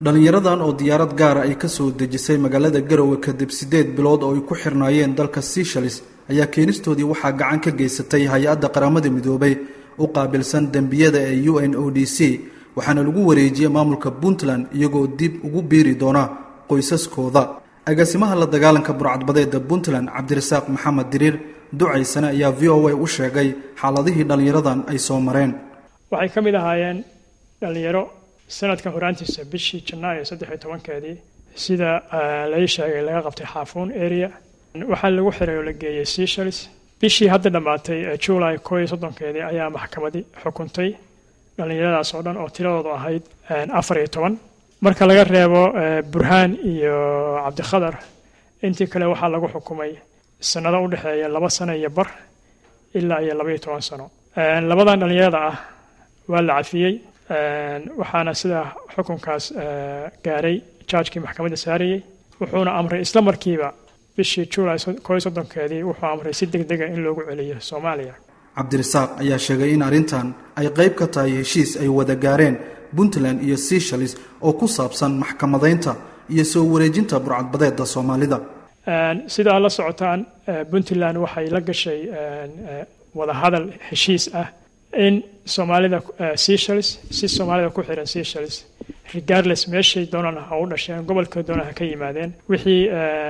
dhallinyaradan oo diyaarad gaara ay ka soo dejisay magaalada garowe kadib siddeed bilood oo ay ku xirnaayeen dalka seshalis ayaa keenistoodii waxaa gacan ka geysatay hay-adda qaramada midoobay u qaabilsan dembiyada ee u n o d c waxaana lagu wareejiyey maamulka puntland iyagoo dib ugu biiri doona qoysaskooda agaasimaha la dagaalanka burcadbadeeda puntland cabdirasaaq maxamed diriir ducaysane ayaa v o a u sheegay xaaladihii dhallinyaradan ay soo mareen waxay ka mid ahaayeen dhallinyaro sanadkan horaantiisa bishii janaayo saddex iyo tobankeedii sida lai sheegay laga qabtay xaafuun area waxaa lagu xiray oo la geeyey seshalis bishii hadda dhammaatay july koo iyo soddonkeedii ayaa maxkamadi xukuntay dhallinyaradaas oo dhan oo tiradoodu ahayd afar iyo toban marka laga reebo burhaan iyo cabdikhadar intii kale waxaa lagu xukumay sanado u dhexeeya laba sano iyo bar ilaa iyo labaiyo toban sano labadan dhallinyarada ah waa la cafiyey waxaana sidaa xukunkaas gaaray jaajkii maxkamadda saarayey wuxuuna amray isla markiiba bishii july koo iyo soddonkeedii wuxuu amray si deg dega in loogu celiyo soomaaliya cabdirasaaq ayaa sheegay in arrintan ay qayb ka tahay heshiis ay wada gaareen puntland iyo seshalis oo ku saabsan maxkamadaynta iyo soo wareejinta burcadbadeeda soomaalida sida aad la socotaan puntland waxay la gashay wadahadal heshiis ah in soomaalida seshalis si soomaalida ku xiran seshalis regardless meeshay doonaan ha u dhasheen gobolka doonaan ha ka yimaadeen wixii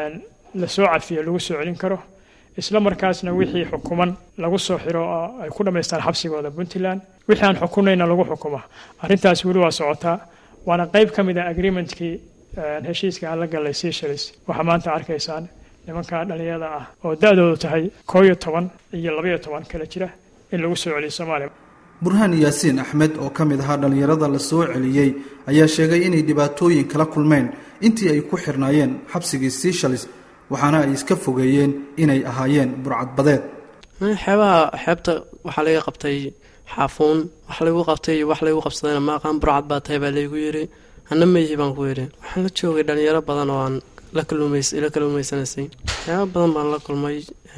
lasoo cafiyo lagu soo celin karo isla markaasna wixii xukuman lagu soo xiro oo ay ku dhammaystaan xabsigooda puntland wixii aan xukunayna lagu xukuma arrintaas weli waa socotaa waana qayb ka mid ah agreementkii heshiiska aan la galay seshalis waxaa maanta arkaysaan nimanka dhalinyarada ah oo da-doodu tahay koo iyo toban iyo labaiyo toban kala jira in lagu soo celiyo soomaaliya burhaan yaasiin axmed oo ka mid ahaa dhallinyarada la soo celiyey ayaa sheegay inay dhibaatooyin kala kulmeen intii ay ku xirnaayeen xabsigii seshalis waxaana ay iska fogeeyeen inay ahaayeen burcadbadeed xeebaha xeebta waxaa laga qabtay xaafuun wax laygu qabtay iyo wax laygu qabsadayna ma aqaan burcad baa tahay baa laygu yidhi hana meyihi baan ku yidhi waxaan la joogay dhalinyaro badan oo aan la kaluumeysanaysay waxyaaba badan baan la kulmay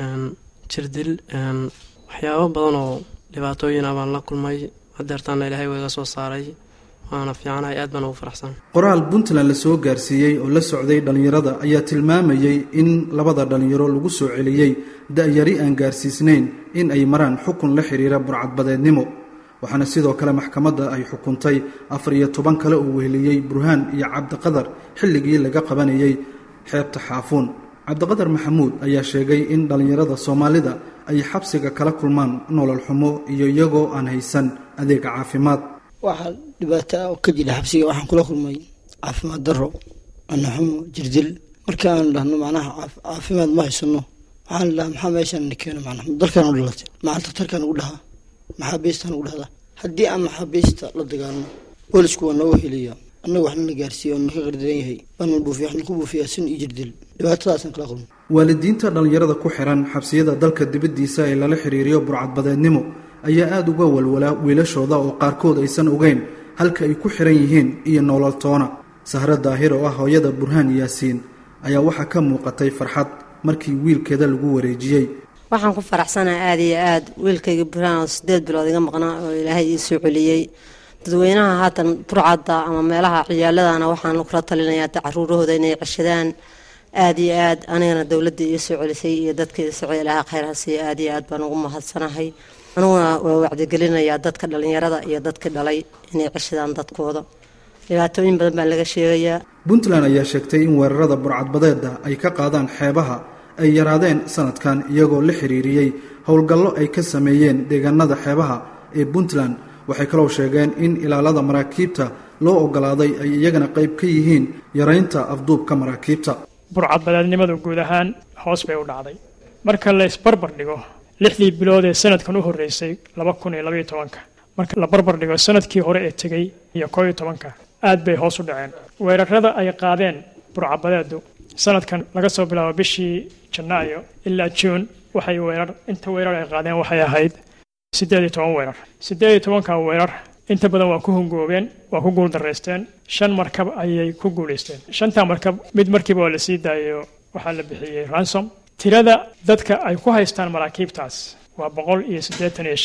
jirdil waxyaabo badan oo dhibaatooyin ah baan la kulmay hadeertaana ilaahay waa iga soo saaray waana fiicanahay aad baan ugu faraxsan qoraal puntland la soo gaarsiiyey oo la socday dhallinyarada ayaa tilmaamayey in labada dhallinyaro lagu soo celiyey da-yari aan gaarsiisnayn in ay maraan xukun la xiriira burcadbadeednimo waxaana sidoo kale maxkamadda ay xukuntay afar iyo toban kale oo weheliyey burhaan iyo cabdiqadar xilligii laga qabanayey xeebta xaafuun cabdiqadar maxamuud ayaa sheegay in dhallinyarada soomaalida ay xabsiga kala kulmaan nolol xumo iyo iyagoo aan haysan adeega caafimaad waxaa dhibaato ah oo ka jira xabsiga waxaan kula kulmay caafimaad daro anaxumo jirdil markii aan dhahno macnaha caafimaad ma haysano waxaan dhahaa maxaa meeshaan na keeno macnaha dalkaan u dhalatay maxaa daktarkaan ugu dhahaa maxaabiistaan ugu dhahdaa haddii aan maxaabiista la dagaalno boolisku waa nooga heliya annaga waxna la gaarsiiya oo naka qardaran yahay baana buufiya waxna ku buufiyaa sin iyo jirdil dhibaatadaasaan kala kulmay waalidiinta dhallinyarada ku xiran xabsiyada dalka dibaddiisa ee lala xiriiriyo burcadbadeednimo ayaa aada uga walwalaa wiilashooda oo qaarkood aysan ogeyn halka ay ku xiran yihiin iyo nolol toona sahro daahir oo ah hooyada burhaan yaasiin ayaa waxaa ka muuqatay farxad markii wiilkeeda lagu wareejiyey waxaan ku faraxsanaha aada iyo aada wiilkayga burhaan oo sideed bilood iga maqnaa oo ilaahay ii soo celiyey dadweynaha haatan burcadda ama meelaha ciyaaladana waxaan kula talinayaa caruurahooda inay ceshadaan aada iyo aad anigana dowladda ii soo celisay iyo dadka ii socday ilaaha khayrhasiiyo aada iyo aad baan ugu mahadsanahay aniguna waa wacdigelinayaa dadka dhallinyarada iyo dadkii dhalay inay ceshadaan dadkooda dhibaatooyin badan baa laga sheegayaa puntland ayaa sheegtay in weerarada burcadbadeeda ay ka qaadaan xeebaha ay yaraadeen sanadkan iyagoo la xiriiriyey howlgallo ay ka sameeyeen deegaanada xeebaha ee puntland waxay kaloo sheegeen in ilaalada maraakiibta loo ogolaaday ay iyagana qayb ka yihiin yaraynta afduubka maraakiibta burcadbadeednimadu guud ahaan hoos bay u dhacday marka la isbarbar dhigo lixdii bilood ee sanadkan u horreysay laba kun iyo labaiyo tobanka marka la barbar dhigo sanadkii hore ee tegey iyo koo iyo tobanka aad bay hoos u dhaceen weerarada ay qaadeen burcadbadeedu sanadkan laga soo bilaabo bishii janaayo ilaa juun waxay weerar inta weerar ay qaadeen waxay ahayd siddeed iyo toban weerar siddeed iyo tobanka weerar inta badan waa ku hungoobeen waa ku guuldaraysteen shan markab ayay ku guulaysteen shantaa markab mid markiiba waa la sii daayo waxaa la bixiyey ransom tirada dadka ay ku haystaan maraakiibtaas waa boqol iyo siddeetan iyo shan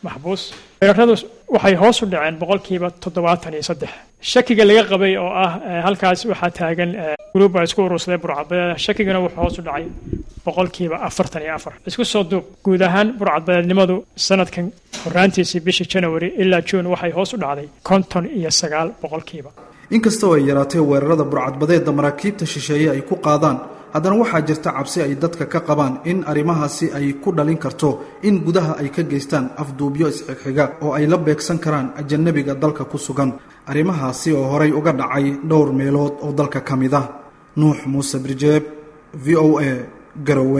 maxbuus weeraradu waxay hoos u dhaceen boqolkiiba toddobaatan iyo saddex shakiga laga qabay oo ah halkaas waxaa taagan gruuba isku urursaday burcadbadeeda shakigana wuxuu hoos u dhacay boqolkiiba afartan iyo afar isku soo duub guud ahaan burcadbadeednimadu sanadkan horaantiisii bishii janawari ilaa juun waxay hoos u dhacday konton iyo sagaal boqolkiiba inkastoo ay yaraatay weerarada burcadbadeedda maraakiibta shisheeye ay ku qaadaan haddana waxaa jirta cabsi ay dadka ka qabaan in arrimahaasi ay ku dhalin karto in gudaha ay ka geystaan afduubyo isxigxiga oo ay la beegsan karaan ajanabiga dalka ku sugan arrimahaasi oo horay uga dhacay dhowr meelood oo dalka ka mid ah nuux muuse birjeeb v o a garowe